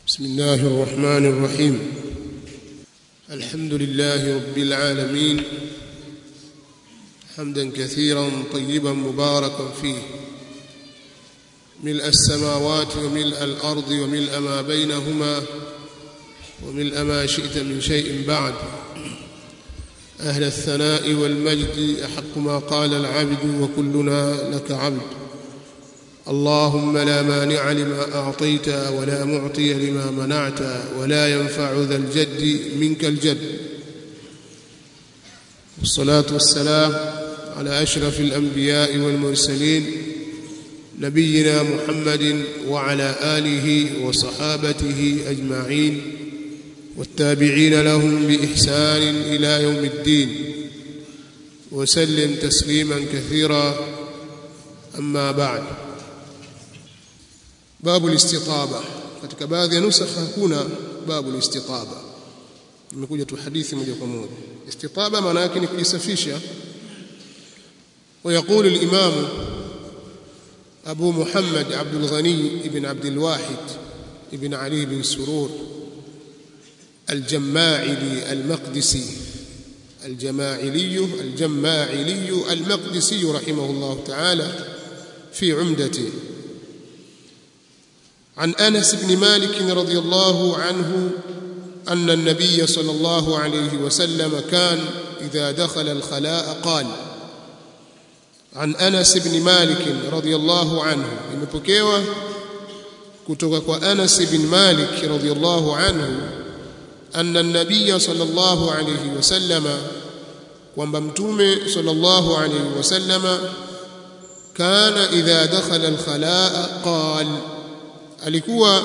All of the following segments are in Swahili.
بسم الله الرحمن الرحيم الحمد لله رب العالمين حمدا كثيرا طيبا مباركا فيه ملء السماوات وملء الارض وملء ما بينهما وملء ما شئت من شيء بعد اهل الثناء والمجد احق ما قال العبد وكلنا لك عبد اللهم لا مانع لما اعطيت ولا معطي لما منعت ولا ينفع ذا الجد منك الجد والصلاه والسلام على اشرف الانبياء والمرسلين نبينا محمد وعلى اله وصحابته اجمعين والتابعين لهم باحسان الى يوم الدين وسلم تسليما كثيرا اما بعد babu listitaba katika baadhi ya nusakha hakuna babu listitaba imekuja tu hadithi moja kwa moja istitaba maana yake ni kujisafisha ويقول الإمام أبو محمد عبد الغني بن عبد الواحد بن علي بن سرور الجماعلي المقدسي الجماعلي الجماعلي المقدسي رحمه الله تعالى في عمدته عن انس بن مالك رضي الله عنه ان النبي صلى الله عليه وسلم كان اذا دخل الخلاء قال عن انس بن مالك رضي الله عنه imepokewa kutoka kwa Anas bin Malik radhiyallahu anhu anna an-nabiy sallallahu alayhi wasallama kwamba mtume sallallahu alayhi wasallama kana idha dakhala al-khalaa qala alikuwa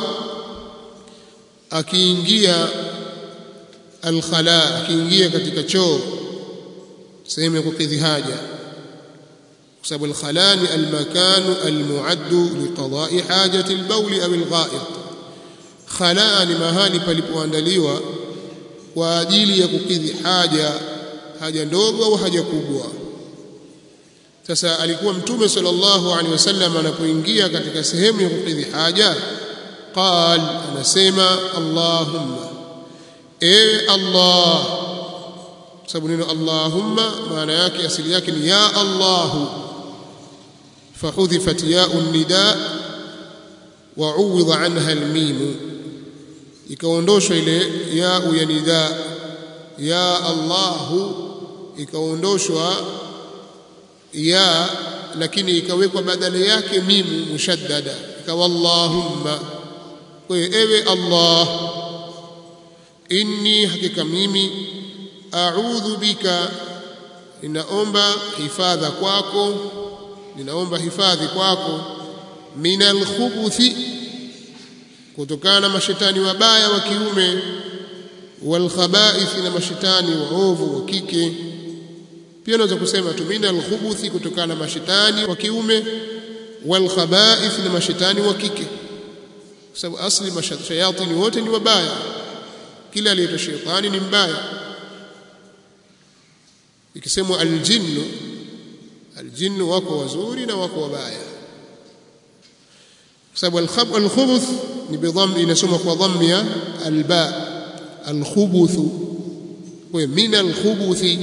akiingia alkhala akiingia katika choo sehemu ya kukidhi haja kwa sababu alkhala ni almakanu almuaddu liqada'i hajati albawl au algha'it khala ni mahali palipoandaliwa kwa ajili ya kukidhi haja haja ndogo au haja kubwa sasa alikuwa mtume sallallahu alaihi wasallam anapoingia katika sehemu ya kukidhi haja qal anasema allahumma ewe allah sababu neno allahumma maana yake asili yake ni ya allah fahudhifat ya'u nida wa uwidha anha almim ikaondoshwa ile ya'u ya nida ya allah ikaondoshwa ya lakini ikawekwa badala yake mimu mushaddada ikawa allahumma kwa ewe allah inni hakika mimi a'udhu bika ninaomba hifadha kwako ninaomba hifadhi kwako minal khubuthi kutokana na mashetani wabaya wa kiume wal khaba'ith na mashetani waovu wa kike pia unaweza kusema tumina alkhubuthi kutokana na mashetani wa kiume wal khaba'ith na mashetani wa kike kwa sababu asli mashayatini wote ni wabaya kila aliyeitwa shetani ni mbaya ikisemwa aljinnu aljinnu wako wazuri na wako wabaya kwa sababu alkhubuth ni bidhamm inasoma kwa dhammi ya alba alkhubuthu kwa min alkhubuthi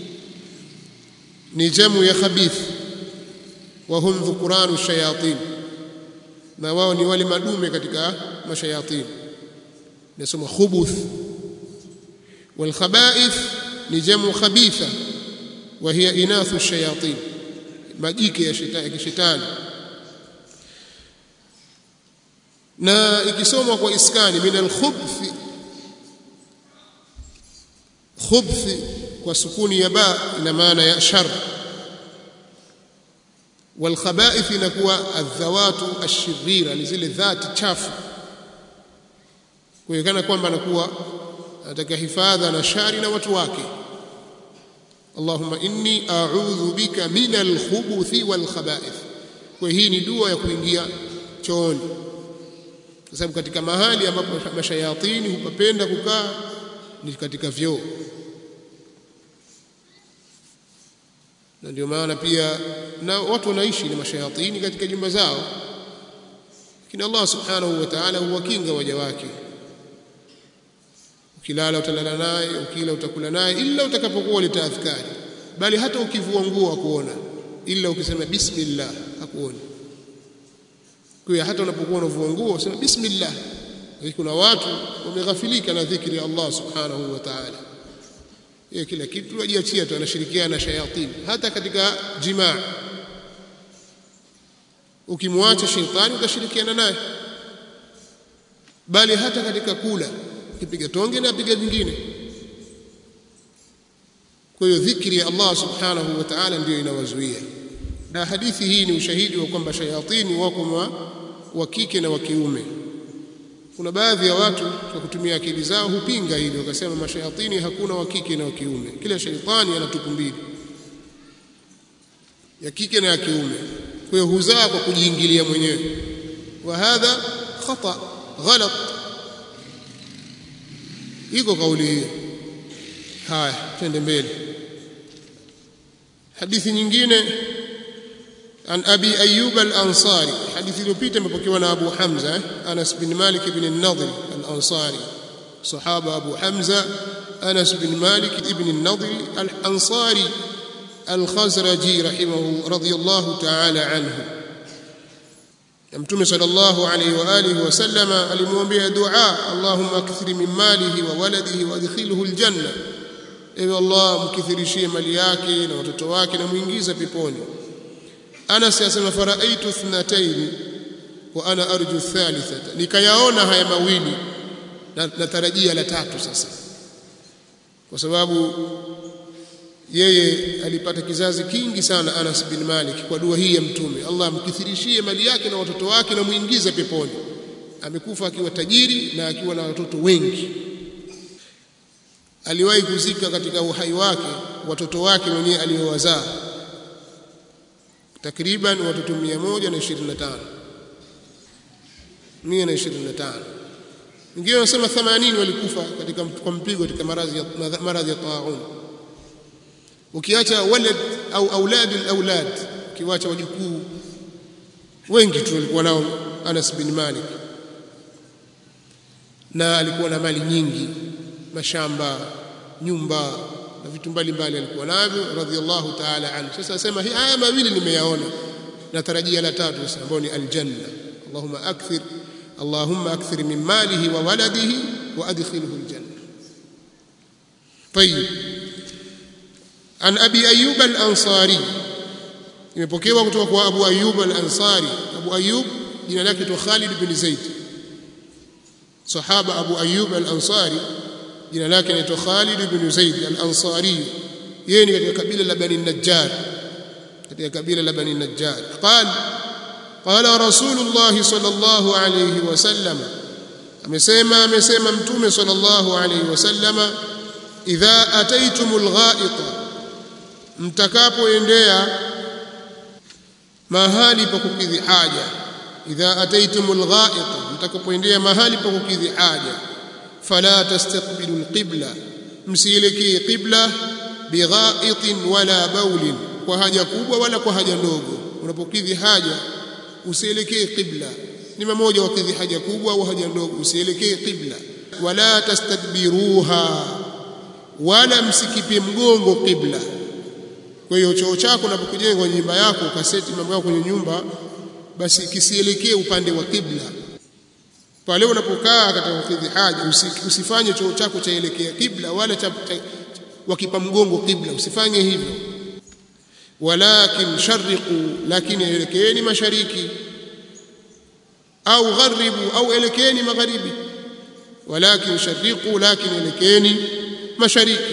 ni jamu ya khabith wa hum dhukuranu shayatin na wao ni wale madume katika mashayatin nasoma khubuth wal khaba'ith ni jamu khabitha wa hiya inathu shayatin majike ya shetani ya kishetani na ikisomwa kwa iskani min al khubth khubth kwa sukuni ya ba ina maana ya shar والخبائث inakuwa adhawatu ashirira ni zile dhati chafu kuonekana kwamba anakuwa anataka hifadha na shari na watu wake Allahumma inni a'udhu bika min al-khubuthi wal khaba'ith kwa hii ni dua ya kuingia chooni kwa sababu katika mahali ambapo mashayatini hupapenda kukaa ni katika vyoo na ndio maana pia na watu wanaishi na mashayatini katika jumba zao lakini Allah subhanahu wa ta'ala huwakinga waja wake ukilala utalala naye ukila utakula naye ila utakapokuwa uleta adhkari bali hata ukivua nguo akuona ila ukisema bismillah hakuoni kwa hata unapokuwa unavua nguo usema bismillah kuna watu wameghafilika na dhikri ya Allah subhanahu wa ta'ala yeye kila kitu ajiachia tu anashirikiana na shayatini hata katika jimaa ukimwacha shetani utashirikiana naye bali hata katika kula kipiga tonge na piga vingine kwa hiyo dhikri ya Allah subhanahu wa ta'ala ndiyo inawazuia na hadithi hii ni ushahidi wa kwamba shayatini wako wa kike na wa kiume kuna baadhi ya watu kwa kutumia akili zao hupinga hili wakasema mashayatini hakuna wa kike na wa kiume kila shaitani ana tupu mbili ya kike na ya kiume kwa hiyo huzaa kwa kujiingilia mwenyewe wa hadha khata ghalat iko kauli hiyo haya twende mbele hadithi nyingine عن أبي أيوب الأنصاري حديث iliyopita imepokewa na Abu Hamza Anas bin Malik ibn an-Nadhr al-Ansari sahaba Abu Hamza Anas bin Malik ibn an-Nadhr al-Ansari al-Khazraji rahimahu radiyallahu ta'ala anhu Mtume sallallahu alayhi wa alihi wasallama alimwombea dua Allahumma akthir min malihi wa waladihi wa adkhilhu al-janna Ewe Allah mkithirishie mali yake na watoto wake na muingize peponi Anas yasema faraitu thnataini wa ana arju thalithata nikayaona haya mawili na natarajia la tatu sasa kwa sababu yeye alipata kizazi kingi sana Anas bin Malik kwa dua hii ya mtume Allah amkithirishie mali yake na watoto wake na muingize peponi amekufa akiwa tajiri na akiwa na watoto wengi aliwahi kuzika katika uhai wake watoto wake mwenyewe aliowazaa takriban watoto 125 125 wengine wanasema 80 walikufa katika kwa mpigo katika maradhi ya maradhi ya taun ukiacha walad au aulad alawlad ukiwacha wajukuu wengi tu walikuwa nao Anas bin Malik na alikuwa na mali nyingi mashamba nyumba na vitu mbalimbali alikuwa navyo radhiallahu ta'ala anhu sasa asema haya mawili nimeyaona natarajia la tatu sasa ambao ni aljanna allahumma akthir allahumma akthir min malihi wa waladihi wa adkhilhu aljanna طيب عن ابي ايوب الانصاري imepokewa kutoka kwa Abu Ayyub al-Ansari Abu Ayyub jina lake ni Khalid bin Zaid sahaba Abu Ayyub al-Ansari jina lake ni Khalid bin Zaid al-Ansari yeye ni katika kabila la Bani Najjar katika kabila la Bani Najjar qala qala Rasulullah sallallahu alayhi wasallam amesema amesema mtume sallallahu alayhi wasallam idha ataitumul ghaita mtakapoendea mahali pa kukidhi haja idha ataitumul ghaita mtakapoendea mahali pa kukidhi haja fala tastaqbilu alqibla msielekee qibla bighaitin wala baulin kwa haja kubwa wala kwa haja ndogo unapokidhi haja usielekee qibla ni mmoja wakidhi haja kubwa au haja ndogo usielekee qibla wala tastadbiruha wala msikipie mgongo qibla kwa hiyo choo chako unapokujenga nyumba yako ukaseti mambo yako kwenye nyumba basi kisielekee upande wa qibla pale unapokaa katika kukidhi haja usifanye choo chako chaelekea qibla wala cha, cha wakipa mgongo qibla usifanye hivyo walakin sharriqu lakini elekeeni mashariki au gharibu au elekeeni magharibi walakin sharriqu lakini elekeeni mashariki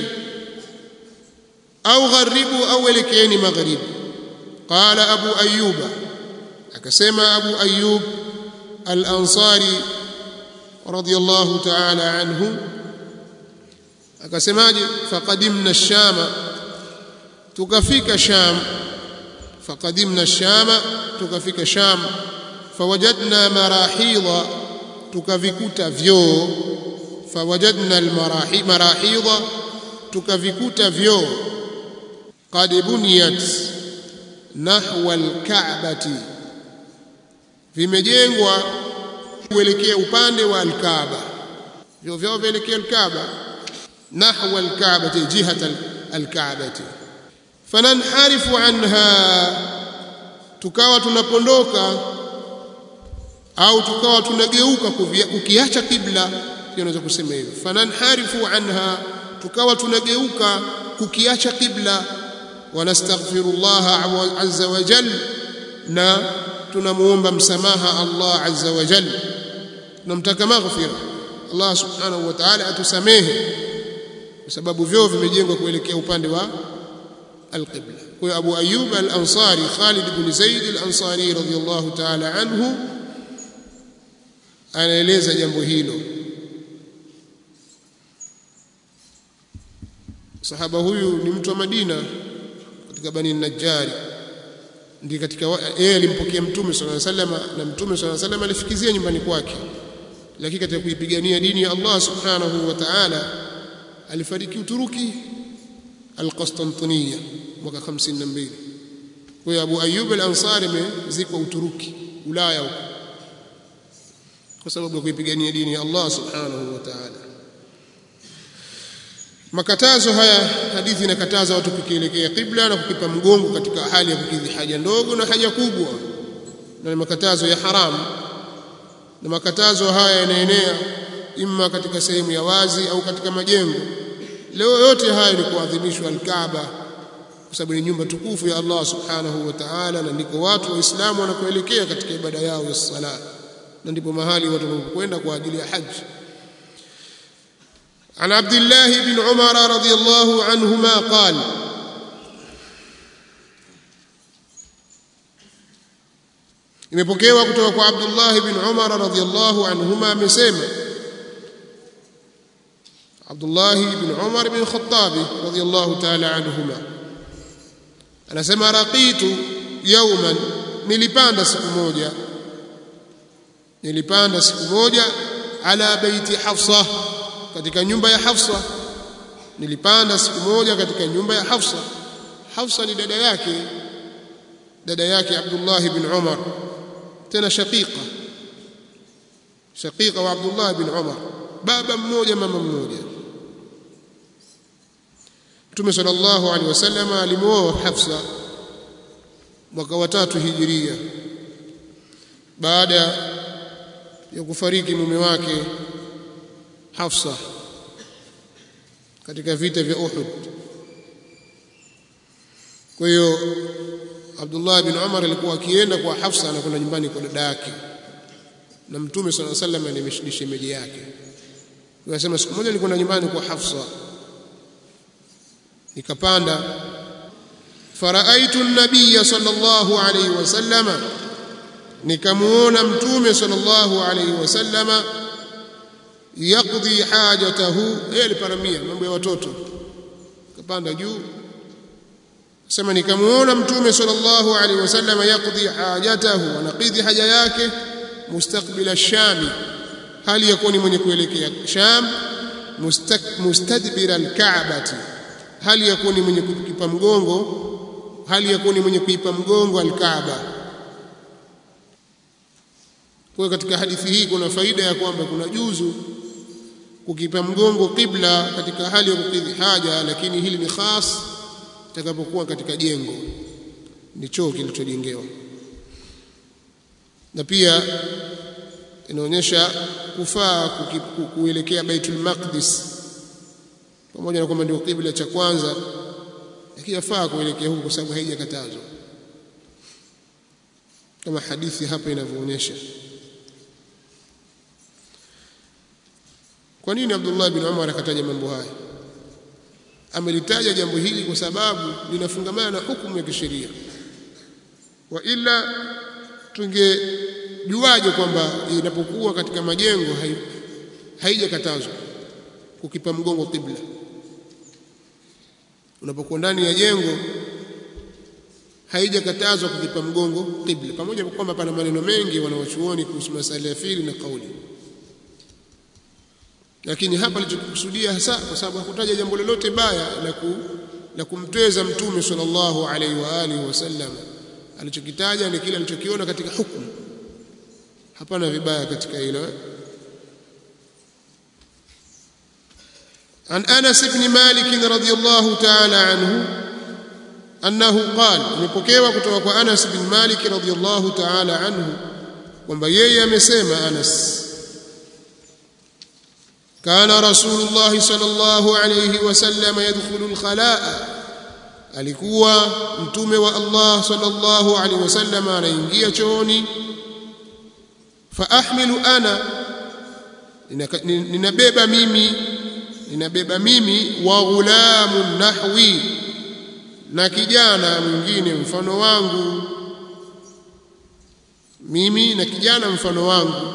au gharibu au elekeeni magharibi qala abu ayyuba akasema abu ayyub al-ansari radiyallahu ta'ala anhu akasemaje faqadimna ash-shama tukafika sham faqadimna ash-shama tukafika sham fawajadna marahidha tukavikuta vyoo fawajadna al-marahi marahidha tukavikuta vyoo qad buniyat nahwa al-ka'bati vimejengwa kuelekea upande wa al-Kaaba vyoo vyao vielekea al-Kaaba nahwa alka'bati jihata alka'bati fananharifu anha tukawa tunapondoka au tukawa tunageuka kukiacha kibla unaweza kusema hivyo fananharifu anha tukawa tunageuka kukiacha kibla wanastaghfirullah azza wa jalla na tunamuomba msamaha Allah azza wa jalla tunamtaka maghfira Allah subhanahu wa ta'ala atusamehe kwa sababu vyoo vimejengwa kuelekea upande wa alqibla kwa hiyo Abu Ayyub al-Ansari Khalid ibn Zaid al-Ansari radiyallahu ta'ala anhu anaeleza jambo hilo sahaba huyu ni mtu wa Madina katika Bani Najjari ndiye katika yeye alimpokea mtume sallallahu alaihi wasallam na mtume sallallahu alaihi wasallam alifikizia nyumbani kwake lakini katika kuipigania dini ya Allah subhanahu wa ta'ala alifariki Uturuki al-Qastantiniya mwaka 52 kwa hiyo Abu Ayyub al-Ansari amezikwa Uturuki Ulaya huko kwa sababu ya kuipigania dini ya Allah subhanahu wa ta'ala makatazo haya hadithi inakataza watu kukielekea kibla na kukipa mgongo katika hali ya kukidhi haja ndogo na haja kubwa na ni makatazo ya haramu na makatazo haya yanaenea imma katika sehemu ya wazi au katika majengo leo yote haya ni kuadhimishwa al-Kaaba kwa sababu ni nyumba tukufu ya Allah subhanahu wa ta'ala na ndiko watu waislamu wanakoelekea katika ibada yao ya sala na ndipo mahali watu wanapokwenda kwa ajili ya haji عن عبد الله بن عمر رضي الله عنهما قال imepokewa kutoka kwa Abdullah ibn Umar radhiyallahu anhuma amesema Abdullah ibn Umar ibn Khattab radhiyallahu ta'ala anhuma anasema raqitu yawman nilipanda siku moja nilipanda siku moja ala baiti Hafsa katika nyumba ya Hafsa nilipanda siku moja katika nyumba ya Hafsa Hafsa ni dada yake dada yake Abdullah ibn Umar tena shaqiqa shaqiqa wa Abdullah ibn Umar baba mmoja mama mmoja Mtume sallallahu alaihi wasallam alimuoa Hafsa mwaka wa tatu hijiria baada ya kufariki mume wake Hafsa katika vita vya Uhud kwa hiyo Abdullah bin Umar alikuwa akienda kwa Hafsa anakwenda nyumbani kwa dada yake na Mtume صلى الله عليه وسلم ni shemeji yake Anasema siku moja nilikwenda nyumbani kwa Hafsa nikapanda faraaitu an-nabiy sallallahu alayhi wasallama nikamuona mtume sallallahu alayhi wasallama yaqdi hajatahu yeye aliparamia mambo ya watoto kapanda juu sema nikamuona mtume sallallahu alaihi wasallam yaqdi hajatahu anaqidhi haja yake mustaqbila ash-sham hali yakuwa ni mwenye kuelekea sham mustadbira al-ka'bati hali yakuwa ni mwenye kukipa mgongo hali yakuwa ni mwenye kuipa mgongo al-kaaba kwa katika hadithi hii kuna faida ya kwamba kuna juzu kukipa mgongo kibla katika hali ya kukidhi haja lakini hili ni khas itakapokuwa katika jengo ni choo kilichojengewa na pia inaonyesha kufaa kuelekea Baitul Maqdis pamoja na kwamba ndio kibla cha kwanza lakini yafaa kuelekea huko kwa sababu haijakatazwa kama hadithi hapa inavyoonyesha kwa nini Abdullah bin Umar akataja mambo haya amelitaja jambo hili kwa sababu linafungamana na hukumu ya kisheria wa ila tungejuaje kwamba inapokuwa katika majengo haijakatazwa kukipa mgongo kibla unapokuwa ndani ya jengo haijakatazwa kukipa mgongo kibla pamoja na kwamba pana maneno mengi wanawachuoni kuhusu masala ya fili na kauli lakini hapa alichokusudia hasa kwa sababu hakutaja jambo lolote baya la ku, la kumtweza mtume sallallahu alaihi wa alihi wasallam alichokitaja ni kile alichokiona katika hukumu hapana vibaya katika hilo عن أنس بن مالك رضي الله تعالى عنه أنه قال nipokewa kutoka kwa Anas bin Malik radhiyallahu ta'ala anhu kwamba yeye amesema Anas kana Rasulullah sallallahu alayhi wasallam yadkhulu al-khalaa alikuwa mtume wa Allah sallallahu alayhi wasallam anaingia chooni fa ahmilu ana ninabeba mimi ninabeba mimi wa ghulamun nahwi na kijana mwingine mfano wangu mimi na kijana mfano wangu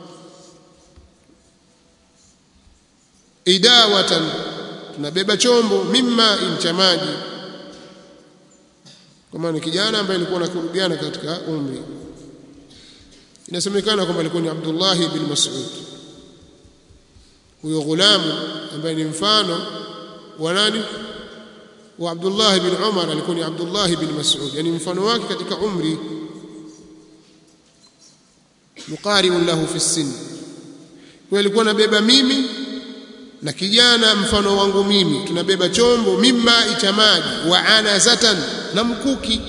idawatan tunabeba chombo mimma cha maji kama ni kijana ambaye alikuwa anakurubiana katika umri inasemekana kwamba alikuwa ni Abdullah bin Mas'ud huyo ghulamu ambaye ni mfano wa nani wa Abdullah bin Umar alikuwa ni Abdullah bin Mas'ud yani mfano wake katika umri muqaribun lahu fi sin kwa alikuwa anabeba mimi na kijana mfano wangu mimi tunabeba chombo mimma cha maji wa anazatan na mkuki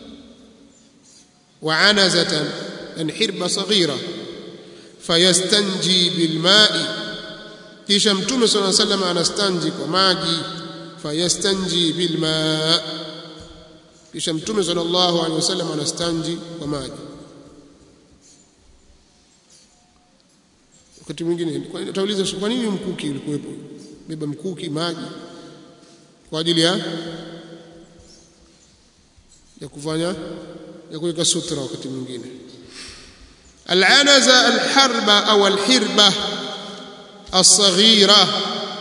wa anazatan yani hirba saghira fayastanji bilma'i kisha mtume sallallahu alayhi wasallam anastanji kwa maji fayastanji bilma kisha mtume sallallahu alayhi wasallam anastanji kwa maji wakati mwingine utauliza kwa nini mkuki ulikuwepo beba mkuki maji kwa ajili ya ya kufanya ya kuweka sutra wakati mwingine العنزة الحربة أو الحربة الصغيرة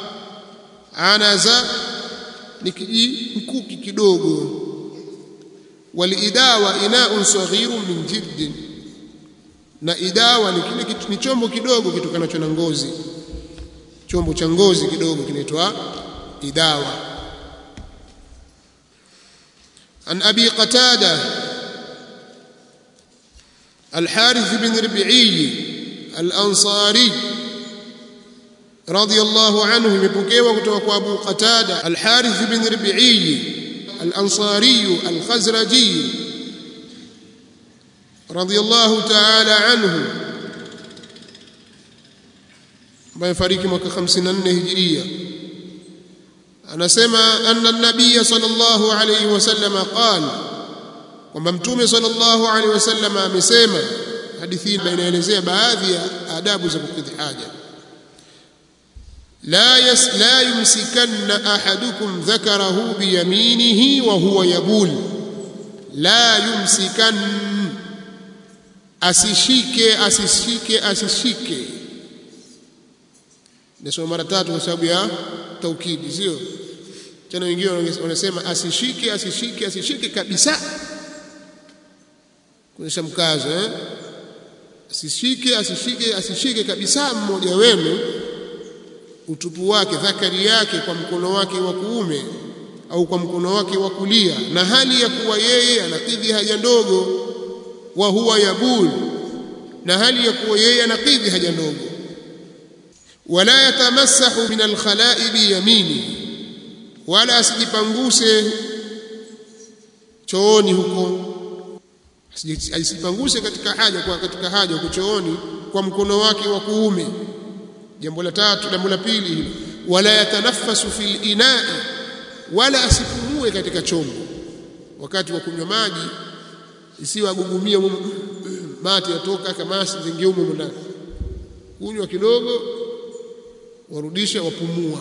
عنزة نكجي مكوكي kidogo walidawa inaun saghirun min jild na idawa ni kile ni chombo kidogo kitokanacho na ngozi chombo cha ngozi kidogo kinaitwa idawa an abi qatada الحارث بن ربيعي الأنصاري رضي الله عنه يمبوكيوا kutoka kwa Abu Qatada Al-Harith bin Rabi'i Al-Ansari Al-Khazraji رضي الله تعالى عنه ambaye fariki mwaka 54 Hijria anasema anna an-nabiy sallallahu alayhi wasallam qala kwamba mtume sallallahu alaihi wasallam amesema hadithi hii inaelezea baadhi ya adabu za kukidhi haja la yas la yumsikanna ahadukum dhakarahu biyaminihi wa huwa yabul la yumsikan asishike asishike asishike nasoma mara tatu kwa sababu ya taukidi sio tena wengine wanasema asishike asishike asishike kabisa kuonyesha mkazo eh asishike asishike asishike kabisa mmoja wenu utupu wake dhakari yake kwa mkono wake wa kuume au kwa mkono wake wa kulia na hali ya kuwa yeye anakidhi haja ndogo wa huwa yabul na hali ya kuwa yeye anakidhi haja ndogo wala yatamassahu min alkhala'i bi yamini wala asijipanguse chooni huko asipanguse katika haja kwa katika haja huko chooni kwa mkono wake wa kuume jambo la tatu jambo la pili hilo wala yatanaffasu fil ina'i wala asipumue katika chombo wakati wa kunywa maji isiwe agugumia mate yatoka kamasi zingie humo ndani kunywa kidogo warudisha wapumua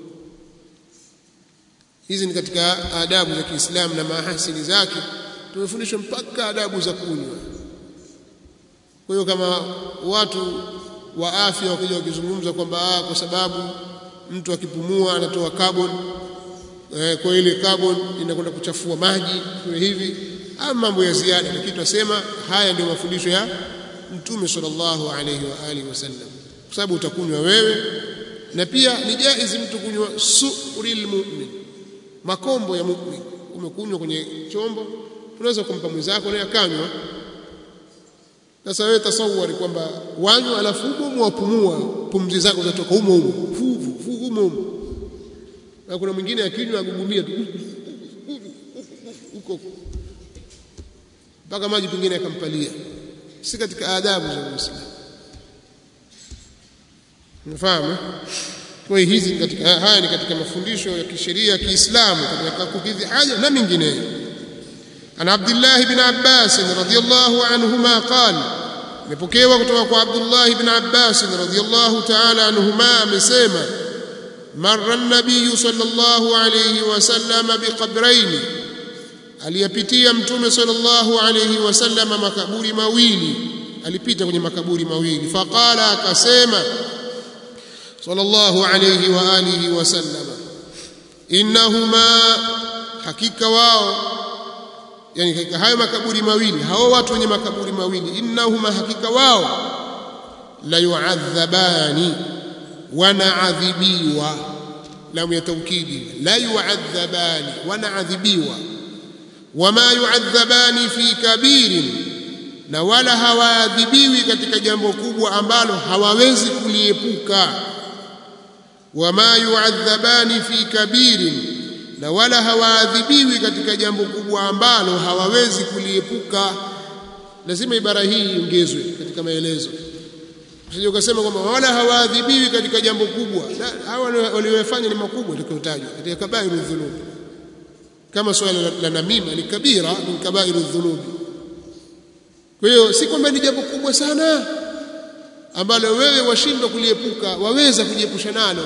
hizi ni katika adabu za Kiislamu na mahasini zake tumefundishwa mpaka adabu za kunywa kwa hiyo kama watu wa afya wakija wakizungumza kwamba kwa sababu mtu akipumua anatoa carbon eh, kwa ile carbon inakwenda kuchafua maji kwa hivi ama mambo ya ziada lakini tunasema haya ndio mafundisho ya mtume sallallahu alayhi wa alihi wasallam kwa sababu utakunywa wewe na pia ni jaizi mtu kunywa suril mu'min makombo ya mu'min umekunywa kwenye chombo unaweza kumpa mwenzako naye akanywa sasa wewe tasawari kwamba wanywa alafu humo wapumua pumzi zako zatoka humo humo fuvu fuvu humo na kuna mwingine akinywa agugumia tu huko mpaka maji pengine yakampalia si katika adabu za Uislamu unafahamu kwa hiyo hizi katika haya ni katika mafundisho ya kisheria ya Kiislamu katika kukidhi haja na mingineyo عن عبد الله بن عباس رضي الله عنهما قال مبوكيوا kutoka kwa Abdullah ibn Abbas radhiyallahu ta'ala anhuma amesema marra an-nabiy sallallahu alayhi wasallam biqabrayn aliyapitia mtume sallallahu alayhi wasallam makaburi mawili alipita kwenye makaburi mawili faqala akasema sallallahu alayhi wa alihi wasallam innahuma hakika wao yani katika hayo makaburi mawili hao watu wenye makaburi mawili innahuma hakika wao la yu'adhabani wanaadhibiwa lamu ya taukidi la yu'adhabani wanaadhibiwa wama yu'adhabani fi kabirin na wala hawaadhibiwi katika jambo kubwa ambalo hawawezi kuliepuka wama yu'adhabani fi kabirin na wala hawaadhibiwi katika jambo kubwa ambalo hawawezi kuliepuka lazima ibara hii iongezwe katika maelezo usije ukasema kwamba wala hawaadhibiwi katika jambo kubwa hawa waliofanya ni makubwa tukiyotajwa katika kabairu dhunub kama swala la, la namima ni kabira min kabairu dhunub kwa hiyo si kwamba ni jambo kubwa sana ambalo wewe washindwa kuliepuka waweza kujiepusha nalo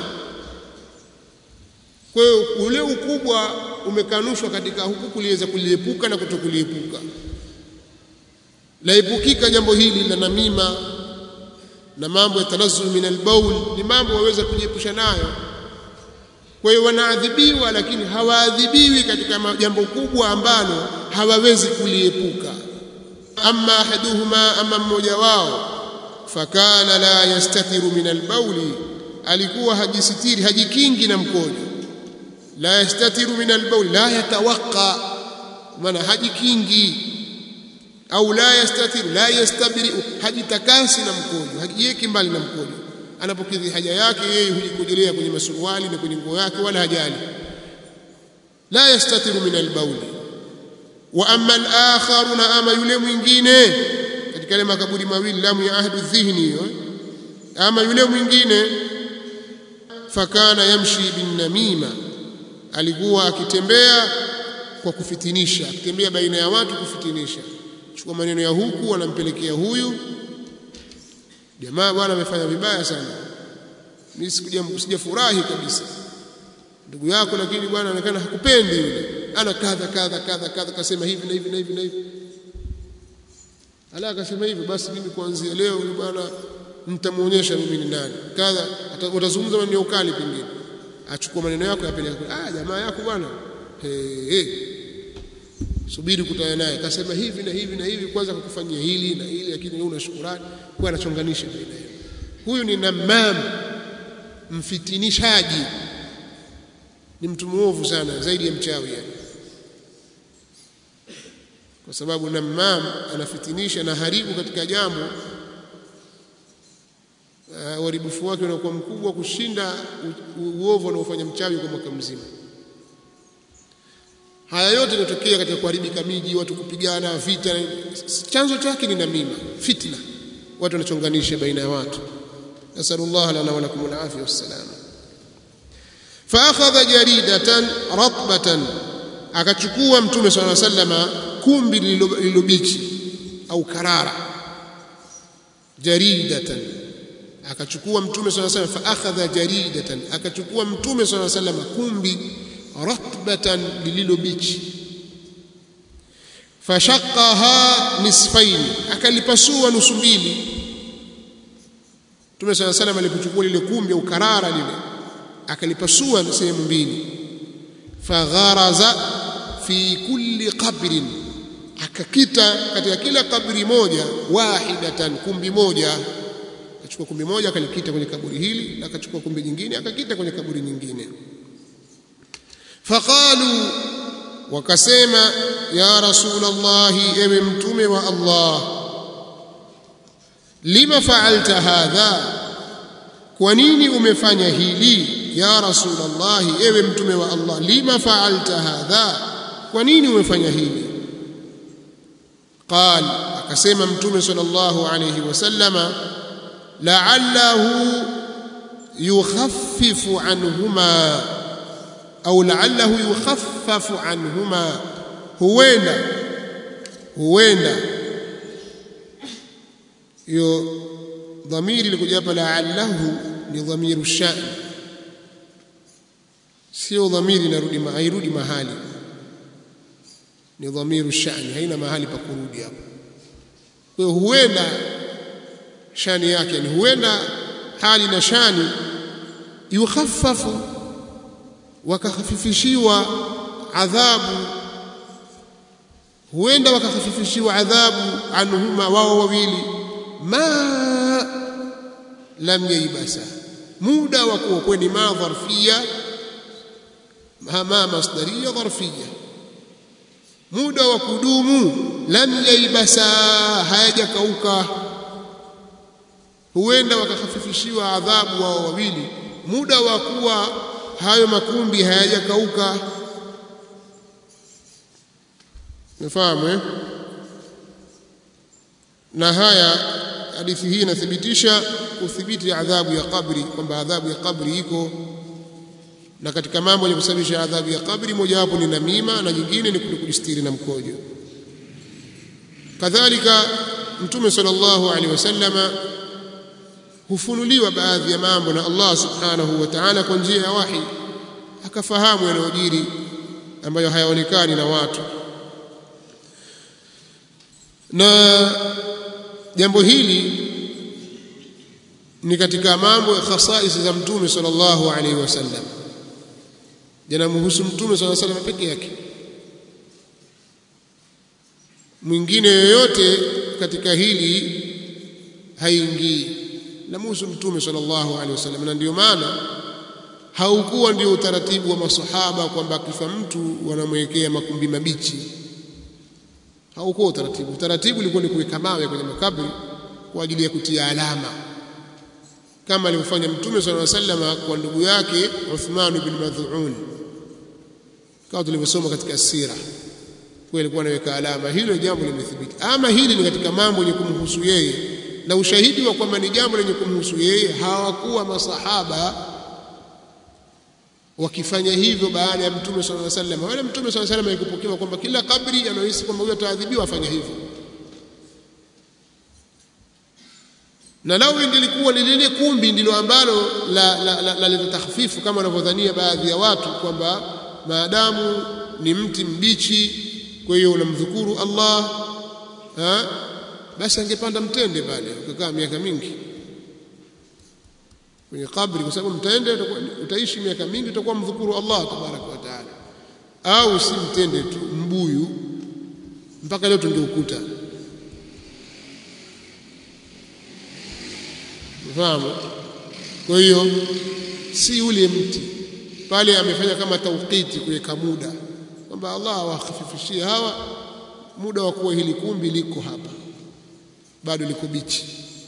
kwa hiyo ule ukubwa umekanushwa katika huku kuliweza kuliepuka na kutokuliepuka laepukika jambo hili la namima na mambo ya tanazzul min albaul ni mambo waweza kujiepusha nayo kwa hiyo wanaadhibiwa lakini hawaadhibiwi katika jambo kubwa ambalo hawawezi kuliepuka amma ahaduhuma ama mmoja wao fakana la yastatiru min albauli alikuwa hajisitiri hajikingi na mkojo la yastatiru min albaul la yatawaqqa maana hajikingi au la yastatiru la yastabri hajitakasi na mkojo hajiweki mbali na mkojo anapokidhi haja yake yeye hujikojelea kwenye masuruali na kwenye nguo yake wala hajali la yastatiru min albaul wa amma al-akhar na ama yule mwingine katika ile makaburi mawili lamu ya ahdu dhihni hiyo ama yule mwingine fakana yamshi bin namima alikuwa akitembea kwa kufitinisha akitembea baina ya watu kufitinisha chukua maneno ya huku anampelekea huyu jamaa bwana amefanya vibaya sana mimi sikuja sijafurahi kabisa ndugu yako lakini bwana anaonekana hakupendi yule ana kadha kadha kadha kadha kasema hivi na hivi na hivi na hivi ala akasema hivi basi mimi kuanzia leo yule bwana nitamuonyesha mimi ni nani kadha utazungumza maneno ukali pengine achukua maneno yako yapeleka ah jamaa yako bwana hey, hey. subiri kutana naye akasema hivi na hivi na hivi kwanza kukufanyia hili na hili lakini wewe una shukrani kwa anachonganisha baina yao huyu ni namam mfitinishaji ni mtu muovu sana zaidi ya mchawi yani kwa sababu namam anafitinisha na haribu katika jambo uh, uharibifu wake unakuwa mkubwa kushinda uovu anaofanya mchawi kwa mwaka mzima haya yote yanatokea katika kuharibika miji watu kupigana vita chanzo chake ni namima fitna watu wanachonganisha baina ya watu nasallallahu lana wa lakum alafia wassalama faakhadha jaridatan ratbatan akachukua mtume swalla sallama kumbi lililobichi au karara jaridatan akachukua mtume swalla sallam fa akhadha jaridatan akachukua mtume swalla sallam kumbi ratbatan lililobichi fashaqaha nisfain akalipasua nusu mbili mtume swalla sallam alipochukua lile kumbi au karara lile akalipasua sehemu mbili fagharaza fi kulli qabrin akakita katika kila kabri moja wahidatan kumbi moja akachukua kumbi moja akalikita kwenye kaburi hili na akachukua kumbi nyingine akakita kwenye kaburi nyingine faqalu wakasema ya rasulullah ewe mtume wa Allah lima fa'alta hadha kwa nini umefanya hili ya rasulullah ewe mtume wa Allah lima fa'alta hadha kwa nini umefanya hili قال akasema mtume sallallahu alayhi wasallama la'allahu yukhaffifu anhuma au la'allahu yukhaffafu anhuma huenda huenda hiyo dhamiri ilikuja hapa la'allahu ni dhamiru sha'n sio dhamiri inarudi hairudi mahali ni dhamiru shani haina mahali pa kurudi hapo kwa hiyo huenda shani yake ni huenda hali na shani yukhaffafu wakakhafifishiwa adhabu huenda wakakhafifishiwa adhabu anhuma wao wawili ma lam yaibasa muda wa kuwa kweni ma dharfia ma masdaria dharfia muda wa kudumu lam yaibasa hayajakauka huenda wakakhafifishiwa adhabu wao wawili muda wa kuwa hayo makumbi hayajakauka Umefahamu eh? Na haya hadithi hii inathibitisha kuthibiti adhabu ya kabri kwamba adhabu ya kabri iko na katika mambo yenye kusababisha adhabu ya kabri mojawapo ni namima na nyingine ni kujistiri na mkojo kadhalika mtume sallallahu alaihi wasallama hufunuliwa baadhi ya mambo na Allah subhanahu wa ta'ala kwa njia ya wahi akafahamu yanayojiri ambayo hayaonekani na watu na jambo hili ni katika mambo ya khasais za mtume sallallahu alaihi wasallam yanamhusu mtume sallallahu alaihi wasallam peke yake mwingine yoyote katika hili haingii namhusu mtume sallallahu alaihi wasallam na ndio maana haukuwa ndio utaratibu wa masahaba kwamba akifa mtu wanamwekea makumbi mabichi haukuwa utaratibu utaratibu ulikuwa ni kuweka mawe kwenye makaburi kwa ajili ya kutia alama kama alivyofanya mtume sallallahu alaihi wasallam kwa ndugu yake Uthman ibn Madhu'un kama tulivyosoma katika sira kwa alikuwa anaweka alama hilo jambo limethibiti ama hili ni katika mambo yenye kumhusu yeye na ushahidi wa kwamba ni jambo lenye kumhusu yeye hawakuwa masahaba wakifanya hivyo baada ya mtume sallallahu alaihi wasallam wala mtume sallallahu alaihi wasallam alikupokewa kwamba kila kabri anaohisi kwamba huyo ataadhibiwa afanya hivyo na lau ingelikuwa ni lile kumbi ndilo ambalo la la, la, la, la takhfifu kama wanavyodhania baadhi ya watu kwamba maadamu ni mti mbichi kwa hiyo unamdhukuru Allah ha? basi angepanda mtende pale ukakaa miaka mingi kwenye kabri kwa sababu mtende utaishi miaka mingi utakuwa mdhukuru Allah tabaraka wa taala au si mtende tu mbuyu mpaka leo tungeukuta fahamu kwa hiyo si ule mti pale amefanya kama tauqiti kuweka muda kwamba Allah awakhafifishie hawa muda wa kuwa hili kumbi liko hapa bado liko bichi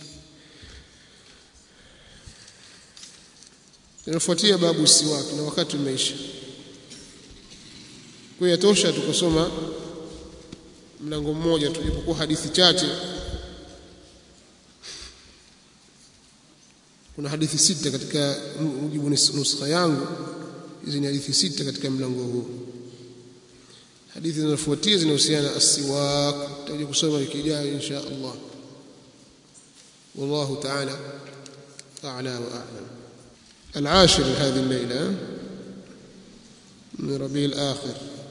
inafuatia babu siwaki na wakati umeisha kwa hiyo yatosha tukosoma mlango mmoja tu ipokuwa hadithi chache kuna hadithi sita katika mujibu nuskha yangu hizi ni hadithi sita katika mlango huu hadithi zinazofuatia zinahusiana as-siwak tutakuja kusoma wiki ijayo insha Allah والله تعالى أعلى وأعلم العاشر هذه الليلة من ربيع الآخر